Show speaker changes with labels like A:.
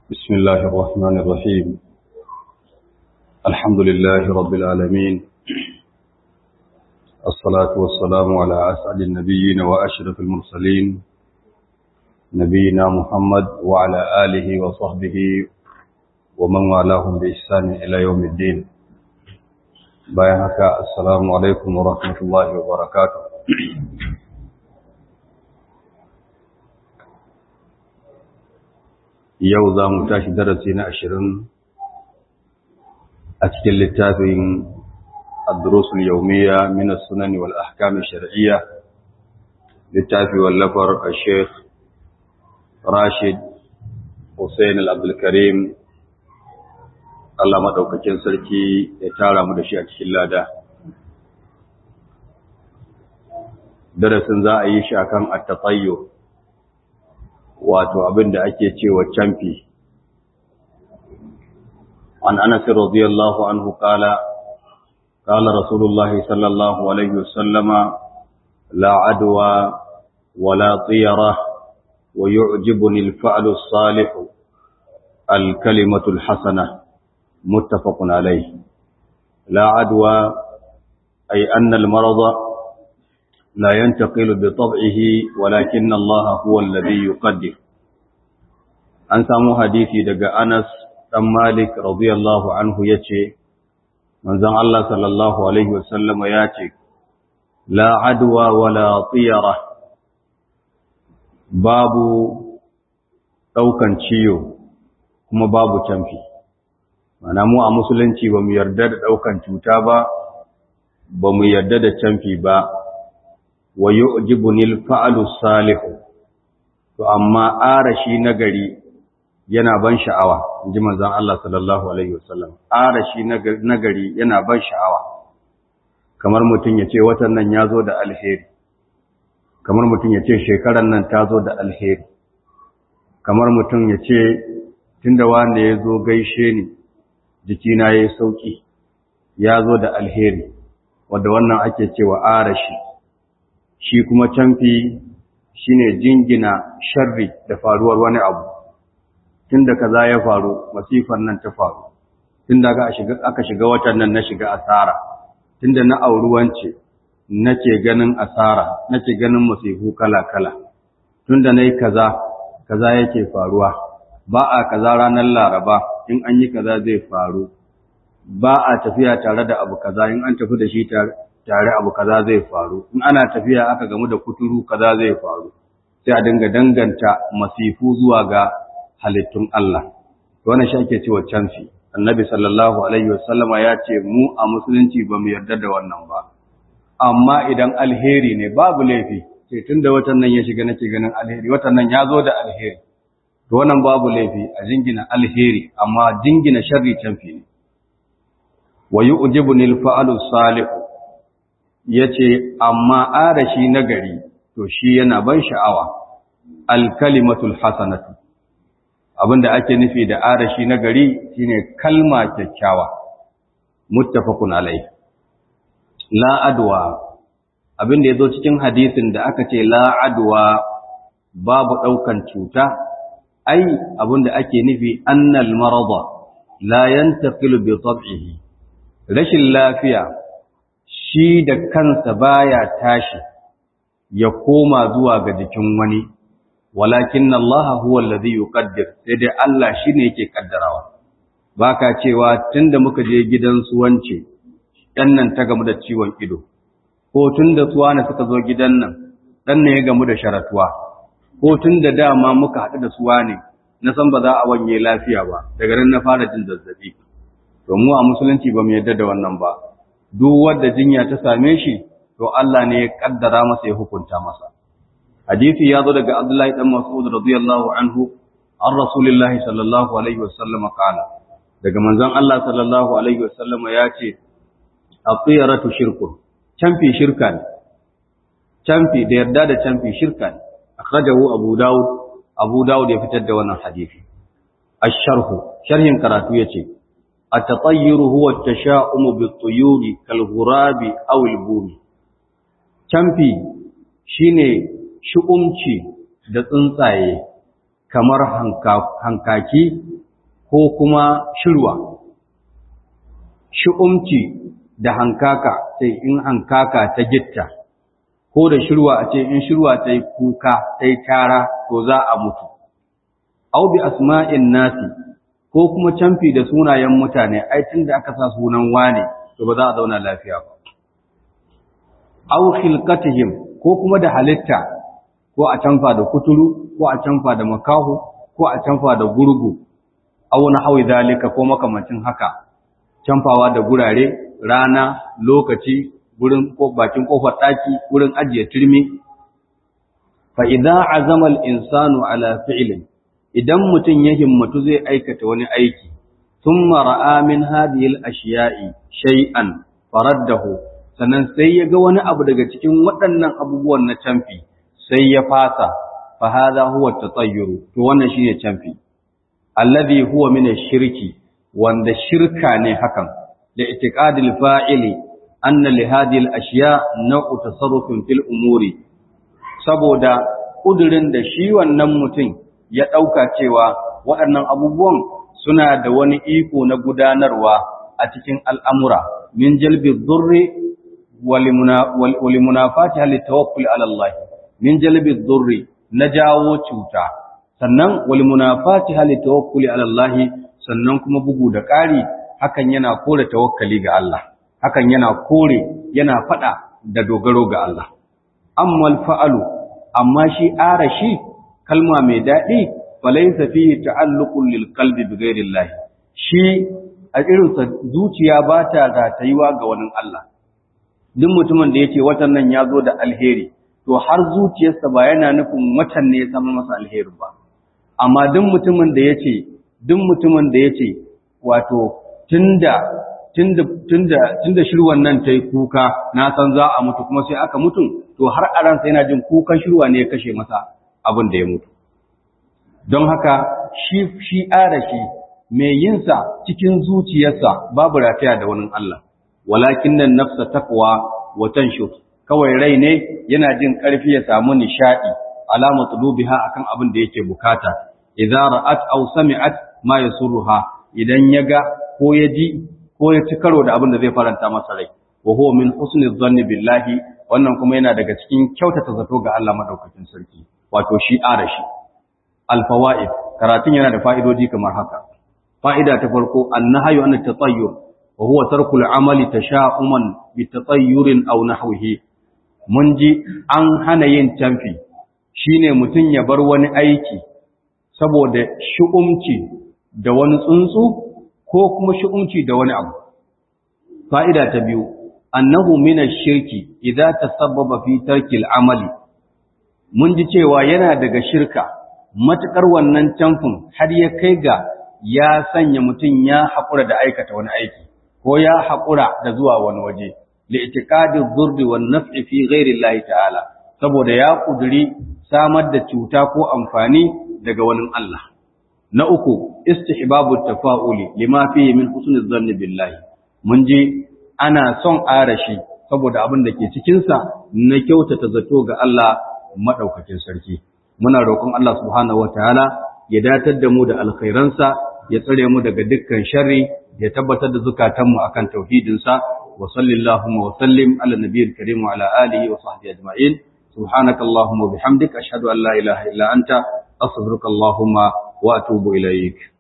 A: بسم الله الرحمن الرحيم الحمد لله رب العالمين الصلاة والسلام على أسعد النبيين وأشرف المرسلين نبينا محمد وعلى آله وصحبه ومن والاهم بإحسان إلى يوم الدين بايعك السلام عليكم ورحمة الله وبركاته yau za mu tashi darasi na ashirin a cikin littafin addurusul yaumiya min sunani wal ahkam shar'iyya littafi wallafar al-sheikh Rashid Hussein al-Abdul Karim Allah madaukakin sarki ya tara mu da shi a cikin lada darasin za a yi shi akan at-tatayyur wato abin da ake cewa camfi an anas radiyallahu anhu qala qala rasulullahi sallallahu alaihi wasallama la adwa wala tiyara wa yu'jibuni al-fa'lu as-salih al-kalimatu al-hasana muttafaqun alayh la adwa ay anna al-marada لا ينتقل بطبعه ولكن الله هو الذي يقدر an samu hadisi daga Anas dan Malik radiyallahu anhu yace manzon Allah sallallahu alaihi wasallama yace la adwa wala tiyara babu daukan ciyo kuma babu canfi mana mu a musulunci ba mu yarda da daukan cuta ba ba mu yarda da canfi ba wa yu'jibuni al-fa'lu salihu to amma arashi nagari yana ban sha'awa inji manzon Allah sallallahu alaihi wasallam arashi nagari yana ban sha'awa kamar mutun yace watan nan yazo da alheri kamar mutun yace shekaran nan tazo da alheri kamar mutun yace tunda wanda yazo gaishe ni jikina yayi sauki yazo da alheri wanda wannan ake cewa arashi shi kuma canfi shine jingina sharri da faruwar wani abu tunda kaza ya faru masifar nan ta faru tunda aka shiga aka shiga watan nan na shiga asara tunda na auruwance nake ganin asara nake ganin masifu kala kala tunda nayi kaza kaza yake faruwa ba a kaza ranar laraba in an yi kaza zai faru ba a tafiya tare da abu kaza in an tafi da shi tare tare abu kaza zai faru in ana tafiya aka gamu da kuturu kaza zai faru sai a dinga danganta masifu zuwa ga halittun Allah to wannan shi ake cewa canfi annabi sallallahu alaihi wasallama ya ce mu a musulunci ba mu yarda da wannan ba amma idan alheri ne babu laifi sai tunda watan nan ya shiga nake ganin alheri watan nan ya zo da alheri to wannan babu laifi a jingina alheri amma jingina sharri canfi ne wa yu'jibuni al-fa'lu salihu ya ce, Amma arashi nagari, to shi yana ban sha'awa, alkalimatul hasanatu. Abinda ake nufi da arashi nagari shine kalma kyakkyawa, muttafaqun alai. La adwa, abinda ya zo cikin hadisin da aka ce la adwa babu ɗaukan cuta, ai abinda ake nufi annal marada la yantaqilu bi tab'ihi. Rashin lafiya shi da kansa baya tashi ya koma zuwa ga jikin wani walakin Allah huwa allazi yuqaddir sai dai Allah shine yake kaddarawa baka cewa tunda muka je gidan su wance dan nan ta gamu da ciwon ido ko tunda suwana suka zo gidan nan dan ne ya gamu da sharatuwa ko tunda dama muka haɗu da suwane na san ba za a wanye lafiya ba daga nan na fara jin zazzabi to mu a musulunci ba mu yarda da wannan ba duk wanda jinya ta same shi to Allah ne ya kaddara masa ya hukunta masa hadisi ya zo daga Abdullahi dan Mas'ud radiyallahu anhu an Rasulullahi sallallahu alaihi wasallam kala daga manzon Allah sallallahu alaihi wasallam ya ce aqiyaratu shirkun canfi shirka ne canfi da yarda da canfi shirka ne akhrajahu Abu Dawud Abu Dawud ya fitar da wannan hadisi ash-sharhu sharhin karatu yace التطير هو التشاؤم بالطيور كالغراب أو البوم canfi shine shu'umci da tsuntsaye kamar hankaki ko kuma shirwa shi'umci da hankaka sai in hankaka ta gitta ko da shirwa a ce in shirwa ta yi kuka ta yi tara to za a mutu au bi asma'in nasi ko kuma camfi da sunayen mutane ai tun da aka sa sunan wane to ba za a zauna lafiya ba au khilqatihim ko kuma da halitta ko a canfa da kuturu ko a canfa da makahu ko a canfa da gurgu au na hawi zalika ko makamancin haka canfawa da gurare rana lokaci gurin ko bakin kofar daki gurin ajiye turmi fa idza azama al insanu ala fi'lin idan mutum ya himmatu zai aikata wani aiki thumma ra'a min hadhihi al ashiya'i shay'an faraddahu sannan sai ya ga wani abu daga cikin waɗannan abubuwan na canfi sai ya fasa fa hadha huwa tatayyuru to wannan shine canfi alladhi huwa min ash-shirki wanda shirka ne hakan da itiqadil fa'ili anna li hadhihi al-ashya naw'u tasarrufin fil umuri saboda kudirin da shi wannan mutum ya dauka cewa waɗannan abubuwan suna da wani iko na gudanarwa a cikin al'amura min jalbi dhurri wal munafati hal tawakkul ala Allah min jalbi dhurri na jawo cuta sannan wal munafati hal tawakkul ala Allah sannan kuma bugu da ƙari hakan yana kore tawakkali ga Allah hakan yana kore yana fada da dogaro ga Allah amma fa'alu amma shi arashi kalma mai dadi falaysa fihi ta'alluqun lil qalbi bi ghairi Allah shi a irin sa zuciya ba ta zatayuwa ga wani Allah duk mutumin da yake watan nan ya zo da alheri to har zuciyarsa ba yana nufin watan ne ya zama masa alheri ba amma duk mutumin da yace duk mutumin da yace wato tunda tunda tunda tunda shirwan nan tayi kuka na san za a mutu kuma sai aka mutu to har a ransa yana jin kukan shirwa ne ya kashe masa abin da ya mutu don haka shi shi arashi mai yinsa cikin zuciyarsa babu rataya da wani Allah walakin nan nafsa taqwa wa tanshut kawai rai ne yana jin karfi ya samu nishadi alama tulubiha akan abin da yake bukata idza ra'at aw sami'at ma yasurruha idan yaga ko ya ji ko ya ci karo da abin da zai faranta masa rai wa huwa min husni dhanni billahi wannan kuma yana daga cikin kyautata zato ga Allah madaukakin sarki wato shi arashi alfawaid karatun yana da fa'idodi kamar haka fa'ida ta farko annahyu an tatayyur wa huwa tarku al-amali tasha'uman bi tatayyurin aw nahwihi mun ji an hana yin tamfi shine mutun ya bar wani aiki saboda shu'umci da wani tsuntsu ko kuma shu'umci da wani abu fa'ida ta biyu annahu min ash-shirki idza tasabbaba fi tarki al-amali mun ji cewa yana daga shirka matukar wannan tamfin har ya kai ga ya sanya mutum ya haƙura da aikata wani aiki ko ya haƙura da zuwa wani waje li'tiqadi dhurri wan naf'i fi ghairi Allah ta'ala saboda ya kuduri samar da cuta ko amfani daga wani Allah na uku istihbabu tafa'uli lima fihi min husnul dhanni billahi mun je ana son arashi saboda abin da ke cikin sa na kyautata zato ga Allah madaukakin sarki muna roƙon Allah subhanahu wataala ya datar da mu da alkhairansa ya tsare mu daga dukkan sharri ya tabbatar da zukatanmu akan tauhidinsa wa sallallahu wa sallim ala nabiyil karim wa ala alihi wa sahbihi ajma'in subhanaka allahumma wa bihamdika ashhadu an la ilaha illa anta astaghfiruka allahumma wa atubu ilaik